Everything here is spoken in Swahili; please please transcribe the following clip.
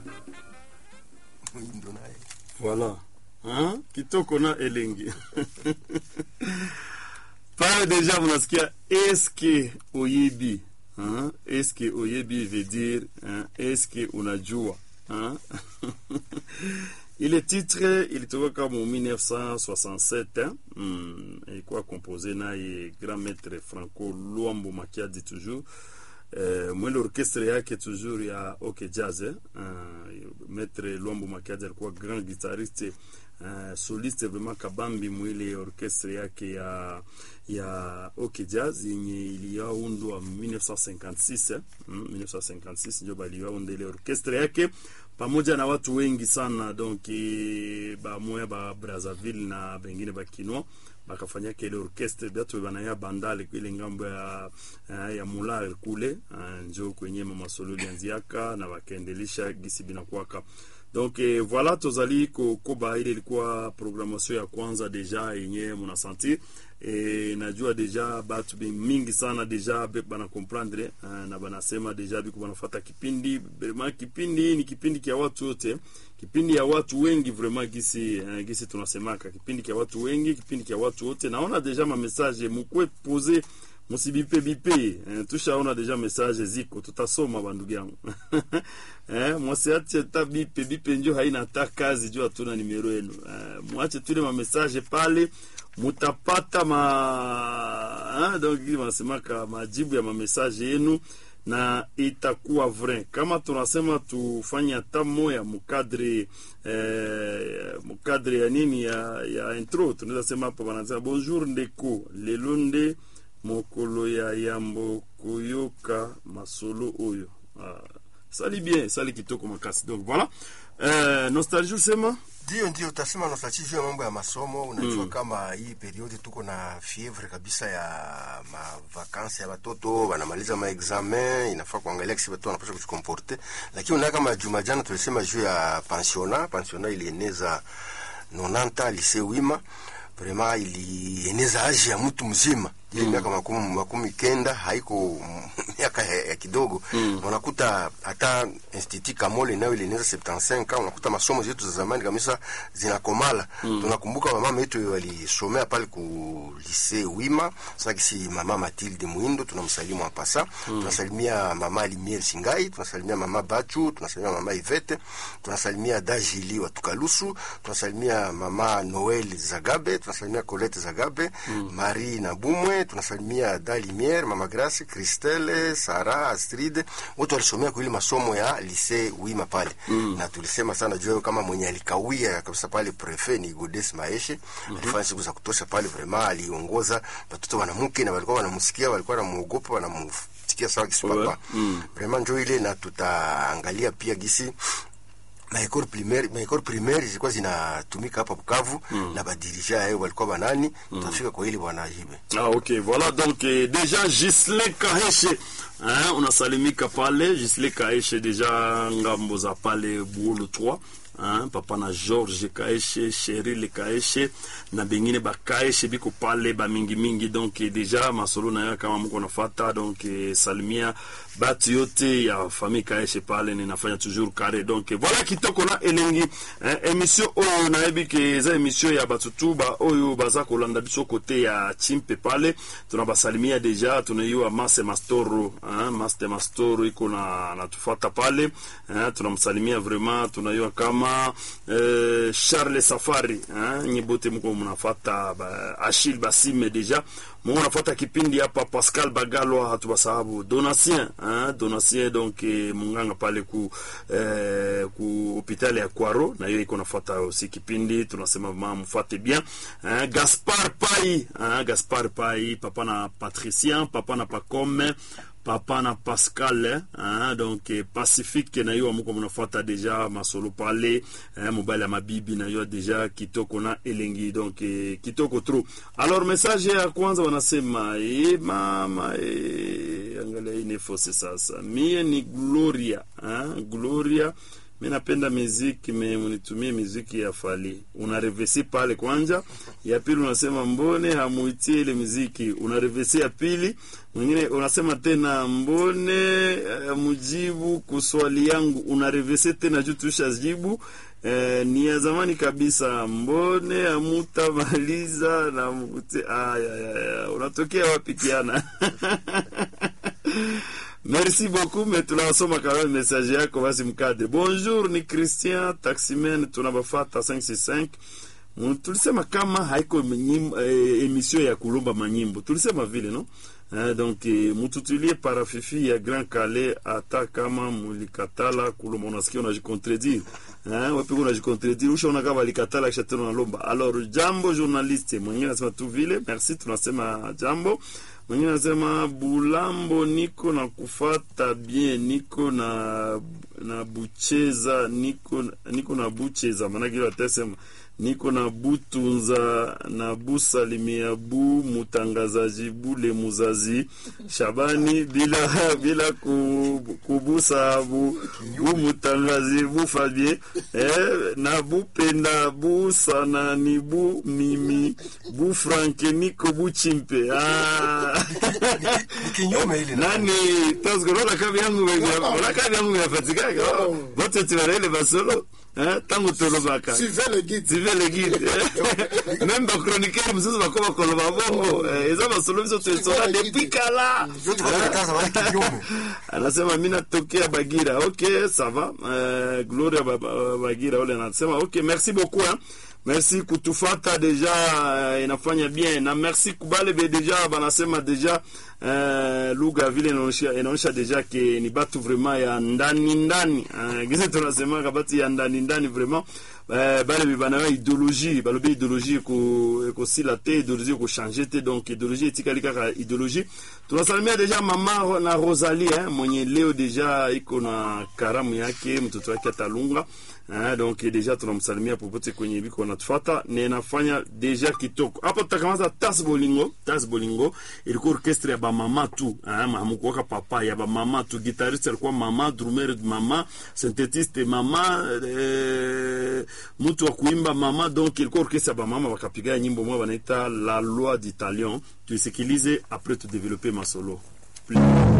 Mwindo naye Voilà. Hein? Kitoko na elengi. Pale deja mnasikia eske oyebi. Hein? Eske oyebi veut dire hein? eske unajua. Hein? Ile titre ilitoka kama 1967 hein? Mm, ilikuwa composé naye grand maître Franco Luambo Makiadi toujours Uh, mwele orkestre yake toujours ya OK Jazz eh? uh, Maître Luambo Makiadi alikuwa grand guitariste uh, soliste vraiment kabambi mwile orkestre yake ya ya OK Jazz yenye iliyaundwa 1956 eh? mm, 1956 ndio baliyaunda ile orkestre yake pamoja na watu wengi sana donc eh, bamoya ba Brazzaville na bengine bakinois bakafanyaka ile orkestre batu banaya bandale ile ngambo ya uh, ya Mulal kule uh, njo kwenye mama solo lianziaka na bakaendelisha gisi binakwaka donc eh, voilà tozali kokoba ile ilikuwa programmation ya kwanza deja yenye munasentir e, najua deja batu mingi sana deja bana comprendre uh, na banasema deja biko banafata kipindi vraiment kipindi ni kipindi kia watu wote kipindi ya watu wengi vraiment gisi uh, gisi tunasemaka kipindi kia watu wengi kipindi kia watu wote naona deja ma message mukwe poser musibipe bipe eh, tushaona deja message ziko tutasoma bandugu yangu eh, mwasiache ta bipe bipe njo haina ta kazi juu hatuna nimero yenu eh, mwache tule ma message pale mutapata ma eh, donc wanasemaka majibu ya mamesaje yenu na itakuwa vrai kama tunasema tufanye hata moya mukadre eh, mukadre ya nini ya, ya intro tunaweza sema hapa wanasema bonjour ndeko lelo nde mokolo ya yambo koyoka masolo oyo ah, sali bien sali kitoko makasi donc voilà eh, nostalgie usema ndio ndio utasema nostalgia juu ya mambo ya masomo unajua mm. kama hii periodi tuko na fievre kabisa ya mavakansi ya watoto wanamaliza maexamen inafaa kuangalia kisi watu wanapasha kujikomporte lakini unaona kama juma jana tulisema juu ya pensiona pensiona ilieneza 90 lise wima vraiment ilieneza aji ya mtu mzima ile miaka mm. makumi, makumi kenda haiko miaka ya, ya kidogo mm. unakuta hata institut Kamole nayo ilieneza 75 unakuta masomo zetu za zamani kabisa zinakomala mm. tunakumbuka mama yetu walisomea pale ku lycée Wima sasa kisi mama Mathilde Muindo tunamsalimu hapa sasa mm. tunasalimia mama Limier Singai tunasalimia mama Bachu tunasalimia mama Ivete tunasalimia Dajili wa Tukalusu tunasalimia mama Noel Zagabe tunasalimia Colette Zagabe mm. Marie Nabumwe tunasalimia Dalimier, Mama Grace, Christelle, Sara, Astrid, wote walisomea kwa ile masomo ya lycée Wima pale. Mm. Na tulisema sana juu kama mwenye alikawia kabisa pale prefet ni Godes Maeshe. Mm -hmm. Alifanya siku za kutosha pale vraiment aliongoza watoto wanamke na walikuwa wanamsikia, walikuwa wanamuogopa, wanamsikia sawa kisipapa. Mm. Vraiment njoo ile na tutaangalia pia gisi maekole primaire maekole primaire zilikuwa zinatumika hapa Bukavu mm. na badirija yao walikuwa banani mm. tutafika kwa ile bwana hibe ah okay voilà donc eh, déjà Gislin Kaheshe hein, unasalimika pale Gislin Kaheshe déjà ngambo za pale Buolo 3 Hein, papa na George Kaeshe, Cheryl Kaeshe na bengine bakaeshe biko pale ba mingi mingi donc deja masolo na yo kama mko nafata donc salimia batu yote ya famille Kaeshe pale ninafanya toujours carré donc voilà kitoko na elengi hein, émission oyo nayebi ke eza émission ya batu tu ba oyo baza kolanda biso kote ya chimpe pale tunabasalimia deja tunaiwa Mase Mastoro hein, Master Mastoro iko na natufata pale hein, tunamsalimia vraiment tunaiwa kama uh, Charles Safari hein, nyibote mko mnafata ba, Achille Basime deja mko mnafata kipindi hapa Pascal Bagalwa hatubasahabu Donatien hein, Donatien donc eh, munganga pale ku eh, ku hospitali ya Kwaro na hiyo iko nafata aussi kipindi tunasema mama mfuate bien hein, Gaspard Pai hein, Gaspard Pai papa na Patricien papa na Pacome papa na pascal hein, donc eh, pacifique na yo moko mnafuata deja masolo pale hein, mobali ya mabibi na yo deja kitoko na elengi donc eh, kitoko tro alors message ya kwanza wanasema e mama e, angalia inefose sasa mie ni gloria hein, gloria mi napenda miziki me munitumie miziki ya fali unarevesi pale kwanja ya pili unasema mbone hamuitie ile miziki unarevesi ya pili mwingine unasema tena mbone uh, mujibu kuswali yangu unarevesi tena juu tushajibu Eh, ni ya zamani kabisa mbone amutamaliza na mkute aya, aya, aya. unatokea wapi kiana Merci beaucoup, mais tunasoma quand même message yako basi mkadre. Bonjour, ni Christian Taximen tunabafata 565. Mm, Tulisema kama haiko nyim, eh, emission ya kulomba manyimbo. Tulisema vile no? Eh, donc eh, mututulie parafifi ya Grand Calais hata kama mulikatala kulomba unasikia unajikontredire. Eh, wapi unajikontredire ushaona kama walikatala kisha tena unalomba. Alors jambo journaliste, mwingine anasema tu vile. Merci tunasema jambo mwingine anasema Bulambo, niko na kufata bien, niko na na bucheza, niko niko na bucheza, maanake ile atasema niko na butunza na busalimia bu mutangazaji bule muzazi Shabani bila bila ku, kubusa bu, bu mutangazi bu Fabien eh, na bupenda bu sana ni bu mimi bu Franke niko bu chimpe ah. Ni kinyume ile na- nani tasgorola kabi yangu ona kabi yangu yafatikaka bote tibarele basolo eh, tangu tolobaka Suivez le guide. tive le guide même bachroniqueur mosusu bako bakoloba bongo eh, eza basolo biso toesola depuis kala Yote kwa kataza wale kinyume. anasema mi natokea bagira ok sava uh, gloria ba- ba- bagira ule anasema ok merci beaucoup hein. merci kutufata deja uh, inafanya bien na merci kubale be deja banasema deja uh, lugha vile inaonyesha inaonyesha deja ke ni batu vraiment ya ndani ndani uh, gisi tunasemaka batu ya ndani ndani vraiment uh, bale be banayo idéologie balobi idéologie eko- ekosila te idéologie ekochange te donc idéologie etikali kaka idéologie tunasalimia deja mama na rosalie eh, mwenye leo deja iko na karamu yake mtoto wake atalunga eh, donc deja tunamsalimia popote kwenye biko natufata na inafanya deja kitoko hapo tutakamata tas bolingo tas bolingo ilikuwa orchestre ya bamama tu eh, hamukuwaka papa ya bamama tu guitariste alikuwa mama drummer mama synthetiste mama eh, mtu wa kuimba mama donc ilikuwa orchestre ya bamama wakapiga nyimbo moja wanaita la loi d'italion tuisikilize après tudevelope masolo